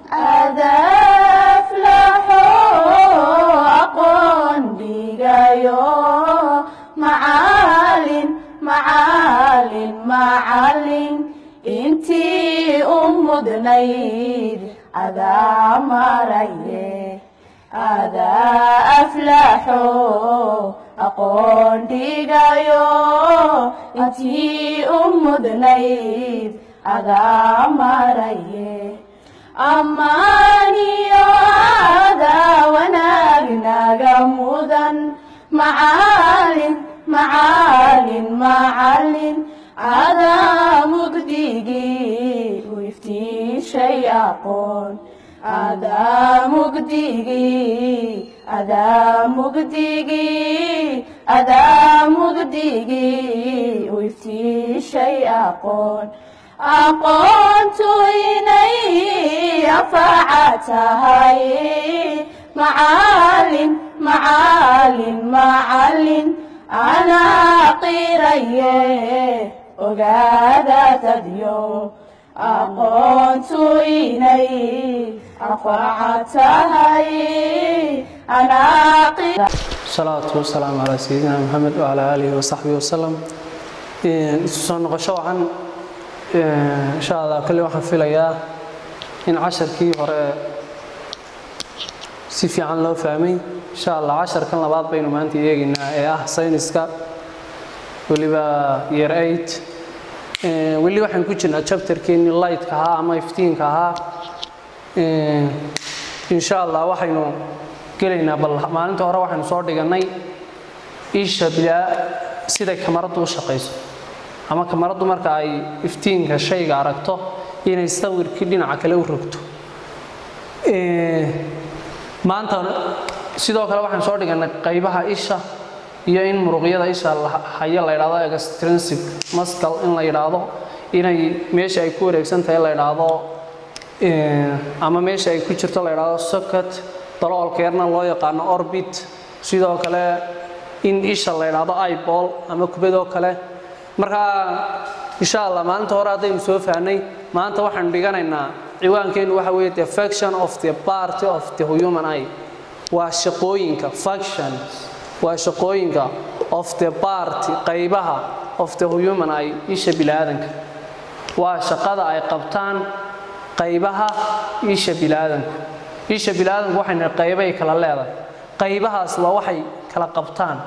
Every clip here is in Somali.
adaflaxo aqoon dhigayo macalin macalin macalin intii u mudnayd adaa maraye adaa aflaxo aqoon dhigayo intii u mudnayd adaa maraye ammaaniyo adaa wanaag naga mudan macalin macalin macalin adaa mugdigii u iftiishay aqoon adaa mugdigii adaa mugdigii adaa mugdigii u iftiishay aqoon aqoontu inay anfaca tahay macalin macalin macalin anaa qiraye ogaada dadyo aqoontu inay anfaca tahay anaa qira salaatu wasalaamu calaa sayidina maxamed wacalaa aalihi wasaxbihi wasalam isu soo noqosho wacan insha allah kolley waxaan filayaa in casharkii hore si fiican loo fahmay insha allah casharkan labaad baynu maanta eegaynaa ee ah sayniska weliba year eight weli waxaan ku jirnaa chapterkeennii lightka ahaa ama iftiinka ahaa insha allah waxaynu gelaynaa bal maalinta hore waxaynu soo dhigannay isha bilaa siday kamaraddu u shaqayso ama kamaraddu marka ay iftiinka shayga aragto inay sawirkii dhinaca kale u rogto maanta sidoo kale waxaan soo dhigannay qaybaha isha iyo in muruqyada isha hayo la yidhahdo extrinsic muscle in la yidhaahdo inay meesha ay ku wareegsan tahay la yidhaahdo ama meesha ay ku jirto la yidhaahdo socket daloolkeerna loo yaqaano orbit sidoo kale in isha la yidhaahdo iball ama kubadoo kale markaa insha allah maalinta hore haddaynu soo fahnay maanta waxaanu dhiganaynaa ciwaankeennu waxa weeye the faction of the party of the human eye waa shaqooyinka factions waa shaqooyinka of the party qaybaha of the human eye isha bilaadanka waa shaqada ay qabtaan qaybaha isha bilaadanku isha bilaadanku waxayna qaybay kala leedahay qaybahaas waa waxay kala qabtaan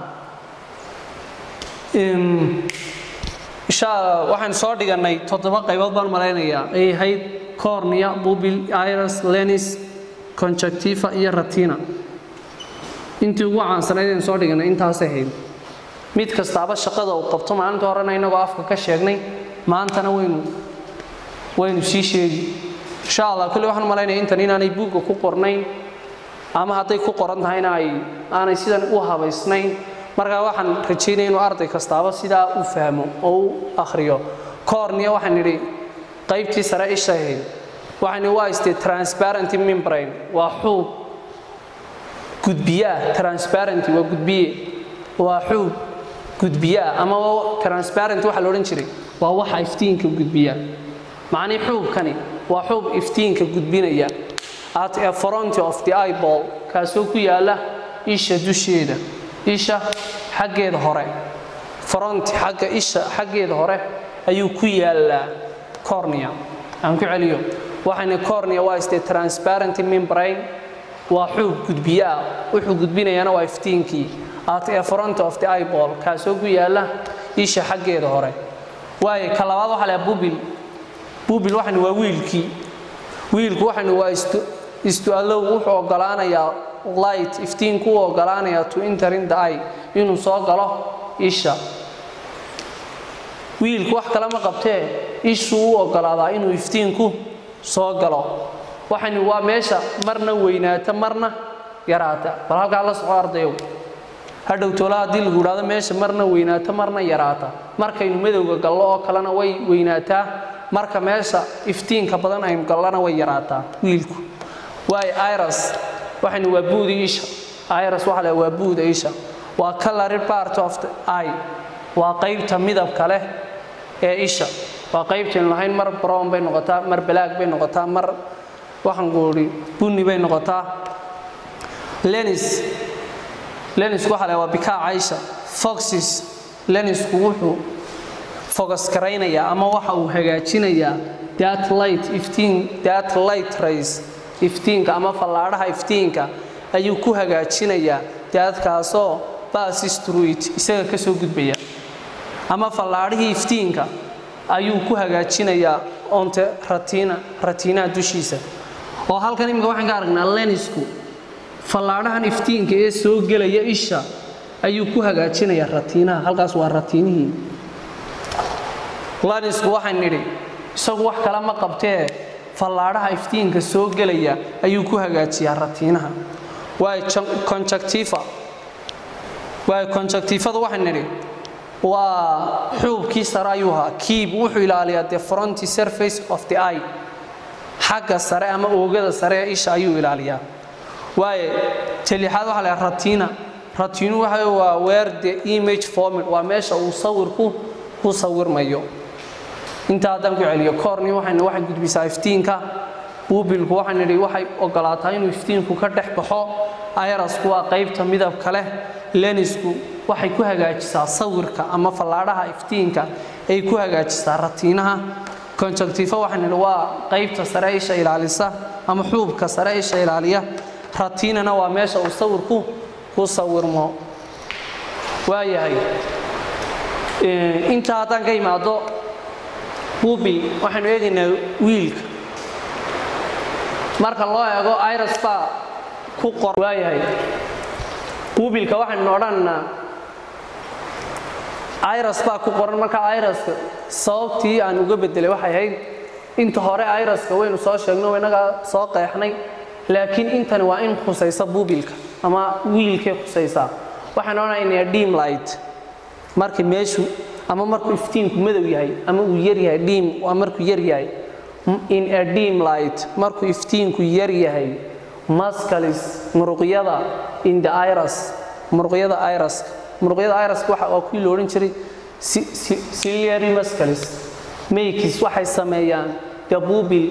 insha waxaan soo dhigannay toddoba qaybood baan malaynayaa ay ahayd cornea bubil iris lenis conjunctiva iyo ratina intii ugu caansanayd aan soo dhigannay intaasay ahayd mid kastaaba shaqada uu qabto maalinta horena inagoo afka ka sheegnay maantana waynu waynu sii sheegi insha allah kulli waxaan malaynaya intan inaanay buugga ku qornayn ama hadday ku qoran tahayna ay aanay sidan u habaysnayn markaa waxaan rajaynaya inuu arday kastaaba sidaa u fahmo oo u akhriyo cornea waxaan nidhi qaybtii sare isha ahayd waxaan waa istee transparent membrane waa xuub gudbiyaa transparent waa gudbiye waa xuub gudbiyaa ama transparent waxa la odhan jiray waa waxa iftiinka gudbiya macnii xuubkani waa xuub iftiinka gudbinaya at a front of the eyeball kaasoo ku yaala isha dusheeda isha xaggeeda hore front xagga isha xaggeeda hore ayuu ku yaalaa cornea aan ku celiyo waxayna cornea waa istee transparent membrane waa xuub gudbiye ah wuxuu gudbinayaana waa iftiinkii at a front of the eyeball kaasoo ku yaala isha xaggeeda hore waayo ka labaad waxaa lahaa bubil bubil waxaynu waa wiilkii wiilku waxaynu waa istu allow wuxuu ogolaanayaa light iftiinku u ogolaanayaa to enter in the eye inuu soo galo isha wiilku wax kale ma qabtee ishuu u ogolaadaa inuu iftiinku soo galo waxaynu waa meesha marna weynaata marna yaraata bal halkaa la soco ardayow hadhow toola haddii lagu idhahdo meesha marna weynaata marna yaraata markaynu madowga gallo oo kalena way weynaataa marka meesha iftiinka badan aynu gallana way yaraataa wiilku waayo iras waxaynu waa buuda isha iras waxa le waa buuda isha waa colored part of the eye waa qaybta midabka leh ee isha waa qaybtaynu lahayn mar brown bay noqotaa mar balaag bay noqotaa mar waxaan ku idhi bunni bay noqotaa lenis lenisku waxa la waa bikaa caysha foxes lenisku wuxuu focus garaynayaa ama waxa uu hagaajinayaa that light iftiin that light rays iftiinka ama fallaadhaha iftiinka ayuu ku hagaajinayaa daadkaasoo passes through it isaga ka soo gudbaya ama fallaadhihii iftiinka ayuu ku hagaajinayaa onte ratina ratiinaha dushiisa oo halkan iminka waxaan ka aragnaa lenisku fallaadhahan iftiinka ee soo gelaya isha ayuu ku hagaajinayaa ratiinaha halkaas waa ratiinihii lenisku waxaan nidhi isagu wax kale ma qabtee fallaadhaha iftiinka soo gelaya ayuu ku hagaajiyaa ratiinaha waay conjectiva waay conjectifadu waxaan nidhi waa xuubkii sare ayuu ahaa kiib wuxuu ilaaliyaa the fronty surface of the eye xagga sare ama oogada sare ee isha ayuu ilaaliyaa waaye talixaad waxa la ratina ratinu waxa waa where the image formed waa meesha uu sawirku ku sawirmayo inta haddaan ku celiyo koorni waxayna waxay gudbisaa iftiinka buubilku waxaan nidhi waxay ogolaataa inuu iftiinku ka dhex baxo ayrasku waa qaybta midabka leh lenisku waxay ku hagaajisaa sawirka ama fallaadhaha iftiinka ay ku hagaajisaa ratiinaha conjectiva waxaan nidhi waa qaybta sare isha ilaalisa ama xuubka sare isha ilaaliya ratinana waa meesha uu sawirku ku sawirmo waayahay intaa haddaan ka imaado buubil waxaynu eegaynaa wiilka marka loo eego iras baa ku qor waayahay buubilka waxaynu odhanaynaa iras baa ku qoran marka iraska sababtii aan uga bedelay waxay ahayd inta hore iraska waynu soo sheegno inagaa soo qeexnay laakiin intani waa in khusaysa buubilka ama wiilkay khusaysaa waxaan odhanaynaa dim light markii meeshu ama markuu iftiinku madow yahay ama uu yar yahay dim waa markuu yar yahay in a dim light markuu iftiinku yar yahay muscalis muruqyada in the iris muruqyada iraska muruqyada iraska waxa waa kuwii la odhan jiray ciliary muscalis maykis waxay sameeyaan dabuubil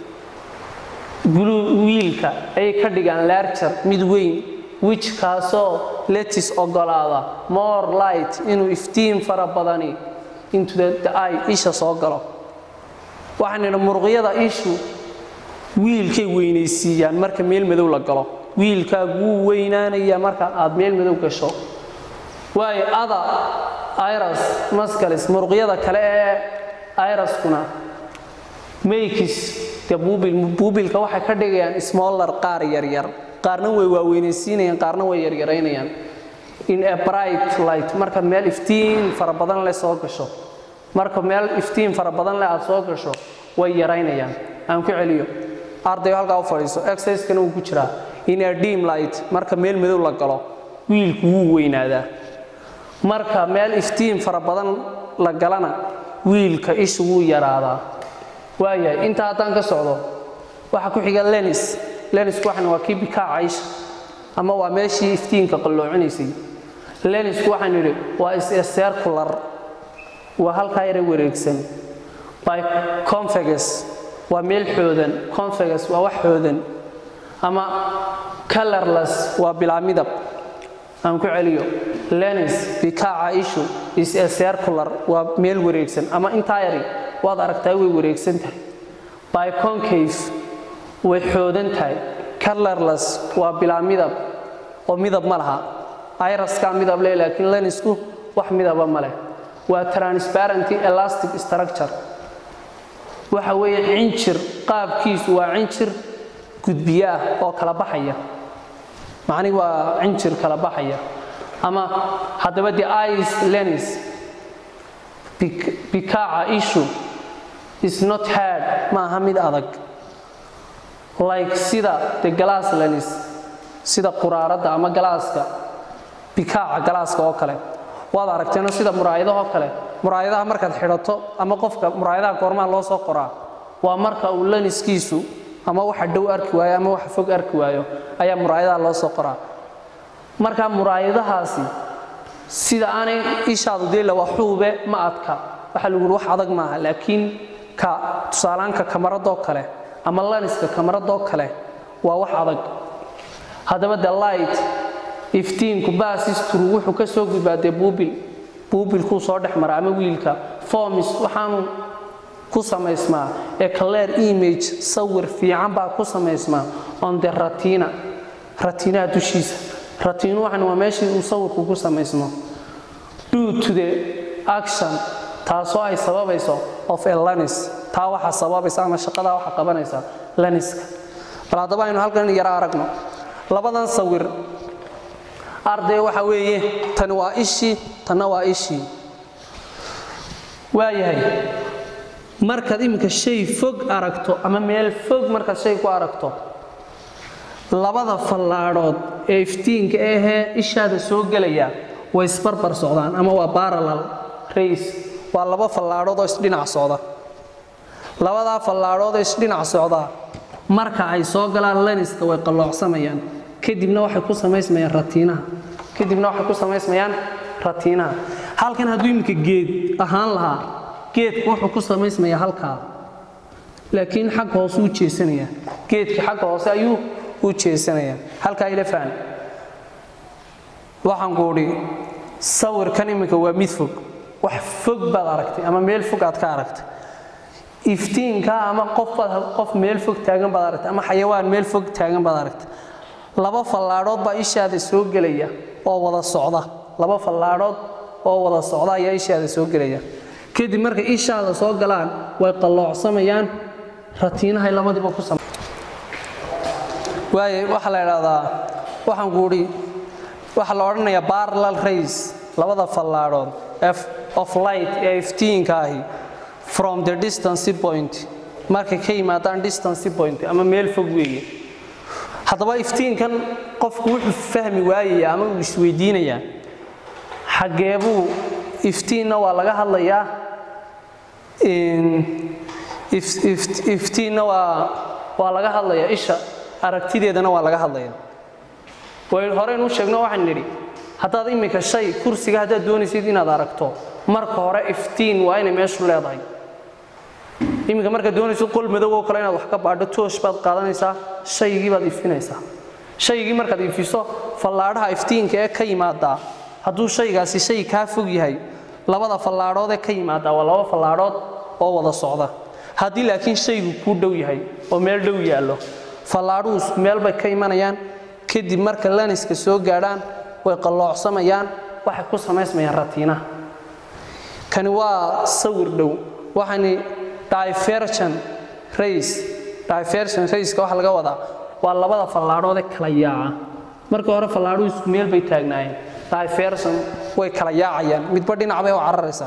wiilka ayay ka dhigaan larger mid weyn which kaasoo letis ogolaada more light inuu iftiin fara badani into the eye isha soo galo waxaan nidhi muruqyada ishu wiilkay weynaysiiyaan marka meel madow la galo wiilkaagu wuu weynaanayaa marka aad meel madow gasho waayo ada iras mascalis muruqyada kale ee iraskuna maykis de buubil buubilka waxay ka dhigayaan smaller qaar yaryar qaarna way waaweynaysiinayaan qaarna way yaryaraynayaan in a bright light marka meel iftiin fara badan leh soo gasho marka meel iftiin fara badan leh aad soo gasho way yaraynayaan aan ku celiyo ardayo halkaa u fadhiiso exercisekana wuu ku jiraa in a dim light marka meel madow la galo wiilku wuu weynaadaa marka meel iftiin fara badan la galana wiilka ishu wuu yaraadaa waayahay intaa haddaan ka socdo waxaa ku xiga lenis lenisku waxan waa kii bikaa caysha ama waa meeshii iftiinka qalloocinaysay lenisku waxaan idhi waa is-circular waa halkaa yara wareegsan by convegus waa meel xoodan convegus waa wax xoodan ama colorless waa bilaa midab aan ku celiyo lenis bikaaca ishu is a circular waa meel wareegsan ama intaa yari waad aragtaa way wareegsan tahay by concave way xoodan tahay colorless waa bilaa midab oo midab ma laha iraskaa midab leh laakiin lenisku wax midaba ma leh waa transparenty elastic structure waxa weeye cinjir qaabkiisu waa cinjir gudbiye ah oo kala baxaya macnihi waa cinjir kala baxaya ama haddaba the ice lenis bikaaca ishu is not hard ma aha mid adag like sida the glass lenis sida quraaradda ama galaaska bikaaca galaaska oo kale waad aragteeno sida muraayadahoo kale muraayadaha markaad xidhato ama qofka muraayadaha goormaha loo soo qoraa waa marka uu laniskiisu ama waxa dhow arki waayo ama waxa fog arki waayo ayaa muraayadaha loo soo qoraa marka muraayadahaasi sida aanay ishaadu deela waa xuube ma adka waxaa lagu yidhi wax adag maaha laakiin ka tusaalaanka kamaradoo kale ama laniska kamaradoo kale waa wax adag haddaba the light iftiinku baasistru wuxuu ka soo gudbaa dee buubil buubilkuu soo dhex mara ama wiilka formis waxaanu ku samaysmaa ee clear image sawir fiican baa ku samaysmaa on the ratina ratinaha dushiisa ratinu waxan waa meeshii uu sawirku ku samaysmo due to the action taasoo ay sababayso of a lanis taa waxa sababaysa ama shaqadaa waxa qabanaysa laniska bal haddaba aynu halkan yara aragno labadan sawir arday waxa weeye tani waa ishii tanna waa ishii waayahay markaad iminka shay fog aragto ama meel fog markaad shay ku aragto labada fallaadhood ee iftiinka ahee ishaada soo gelaya way isbarbar socdaan ama waa baralal rays waa laba fallaadhood oo isdhinac socda labadaa fallaadhood oo isdhinac socda marka ay soo galaan laniska way qalloocsamayaan kadibna waxay ku samaysmayaan ratiinaha kadibna waxay ku samaysmayaan ratiinaha halkan hadduu iminka geed ahaan lahaa geedku wuxuu ku samaysmayaa halkaa laakiin xagga hoose u jeesanayaa geedka xagga hoose ayuu u jeesanayaa halkaa ila faham waxaan ku udhi sawirkan iminka waa mid fog wax fog baad aragtay ama meel fog aad ka aragtay iftiinka ama qofbaad qof meel fog taagan baad aragtay ama xayawaan meel fog taagan baad aragtay laba fallaadhood baa ishaada soo gelaya oo wada socda laba fallaadhood oo wada socda ayaa ishaada soo gelaya kadib markay ishaada soo galaan way qalloocsamayaan ratiinahay labadiiba ku sama waaye waxaa la idhaahdaa waxaan kuudhi waxaa la odhanayaa barlal rays labada fallaadhood of light ee iftiinka ahi from the distance point markay ka yimaadaan distance point ama meel fog weeye haddaba iftiinkan qofku wuxuu fahmi waayaya ama uu isweydiinayaa xaggeebuu iftiinna waa laga hadlayaa iftiinna waa waa laga hadlayaa isha aragtideedana waa laga hadlayaa waynu horeynu sheegno waxaan nidhi haddaad iminka shay kursiga haddaad doonaysid inaad aragto marka hore iftiin waa inay meeshu leedahay iminka markaad doonaysid qol madow oo kale inaad wax ka baadho toosh baad qaadanaysaa shaygii baad ifinaysaa shaygii markaad ifiso fallaadhaha iftiinka ee ka yimaadaa hadduu shaygaasi shay kaa fog yahay labada fallaadhood ee ka yimaadaa waa laba fallaadhood oo wada socda haddii laakiin shaygu kuu dhow yahay oo meel dhow yaallo fallaadhuhu isku meel bay ka imanayaan kadib marka laniska soo gaadhaan way qalloocsamayaan waxay ku samaysmayaan ratiinaha kani waa sawir dhow waxani diversion race diversion raceka waxa laga wadaa waa labada fallaadhood ee kala yaaca marka hore fallaadhuhu isku meel bay taagnaayeen diversion way kala yaacayaan midba dhinac bay u cararaysaa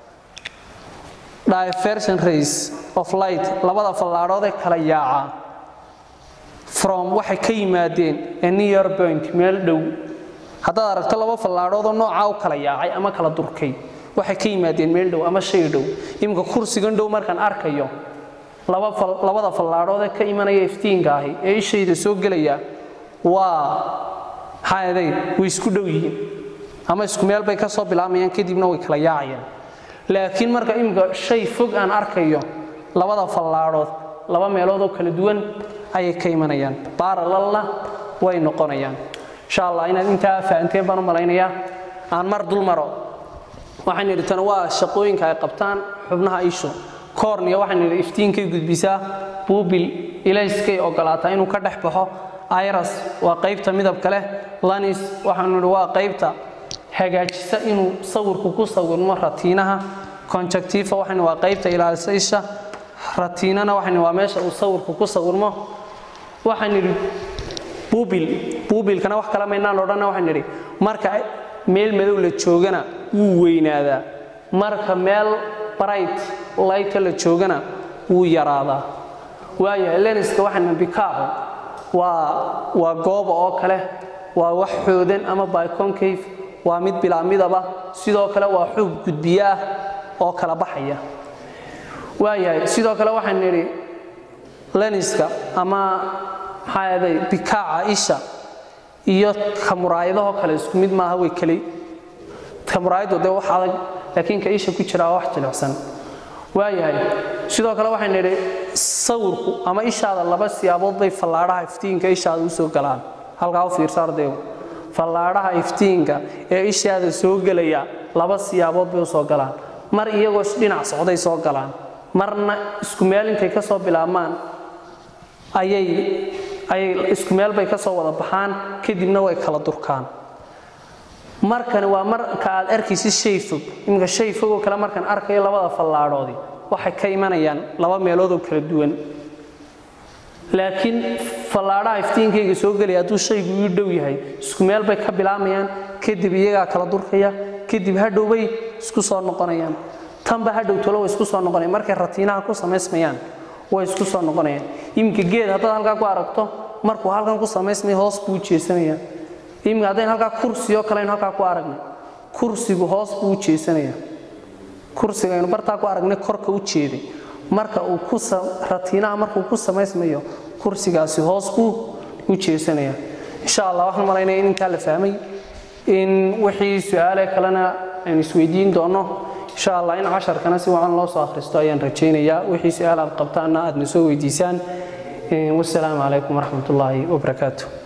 diversion race of light labada fallaadhood ee kala yaaca from waxay ka yimaadeen a near point meel dhow haddaad aragto laba fallaadhoodoo noocaa u kala yaacay ama kala durkay waxay ka yimaadeen meel dhow ama shay dhow iminka kursigan dhow markaan arkayo labada fallaadhood ee ka imanaya iftiinka ahi ee ishayda soo gelaya waa maxaaday way isku dhow yihiin ama isku meel bay ka soo bilaamayaan kadibna way kala yaacayaan laakiin marka iminka shay fog aan arkayo labada fallaadhood laba meelood oo kala duwan ayay ka imanayaan baaralalna way noqonayaan insha allah inaad intaa fahanteen baan u malaynayaa aan mar dul maro waxaan nidhi tan waa shaqooyinka ay qabtaan xubnaha ishu koorniya waxaan nidhi iftiinkay gudbisaa buubil ilayskay ogolaataa inuu ka dhex baxo iras waa qaybta midabka leh lanis waxaanu nidhi waa qaybta hagaajisa inuu sawirku ku sawirmo ratiinaha conjectiva waxaan waa qaybta ilaalisa isha ratiinana waxaan waa meesha uu sawirku ku sawirmo waxaan nidhi buubil buubilkana wax kala maynaan odhanna waxaan nidhi marka meel madow la joogana wuu weynaadaa marka meel bright lighta la joogana wuu yaraadaa waayo leniska waxaan bikaaco waa waa gooba oo kale waa wax xoodan ama biconcave waa mid bilaa midaba sidoo kale waa xuub gudbiye ah oo kala baxaya waayahay sidoo kale waxaan nidhi leniska ama maxaa aday bikaaca isha iyo kamuraayadahoo kale isku mid maaha way keli kamuraayadu dee wax adag laakiin ka isha ku jira waa wax jilicsan waayahay sidoo kale waxaan nidhi sawirku ama ishaada laba siyaabood bay fallaadhaha iftiinka ishaada u soo galaan halkaa u fiirsa ardaygu fallaadhaha iftiinka ee ishaada soo gelaya laba siyaabood bay u soo galaan mar iyagoo dhinac socday soo galaan marna isku meel intay ka soo bilaabmaan ayay ayay isku meel bay ka soo wada baxaan kadibna way kala durkaan markani waa marka aad arkaysid shay fog iminka shay fog oo kale markaan arkayo labada fallaadhoodii waxay ka imanayaan laba meelood oo kala duwan laakiin fallaadhaha iftiinkayga soo gelaya hadduu shaygu ii dhow yahay isku meel bay ka bilaamayaan kadib iyagaa kala durkaya kadib hadhow bay isku soo noqonayaan tanba hadhow tolo way isku soo noqonayaan markay ratiinaha ku samaysmayaan way isku soo noqonayaan iminka geed haddaad halkaa ku aragto markuu halkan ku samaysmaya hoos buu jeesanaya iminka haddayn halkaa kursi oo kale aynu halkaa ku aragnay kursigu hoos buu u jeesanaya kursiga aynu bartaa ku aragnay korka u jeeday marka uu ku ratiinaha markuu ku samaysmayo kursigaasi hoos buu u jeesanaya insha allah waxaan malaynaya in intaa la fahmay in wixii su-aale kalena aynu isweydiin doono insha allah in casharkana si wacan loo soo akhristo ayaan rajaynayaa wixii su-aal aad qabtaanna aad na soo weydiisaan wasalaamu calaykum waraxmat ullaahi wabarakaatu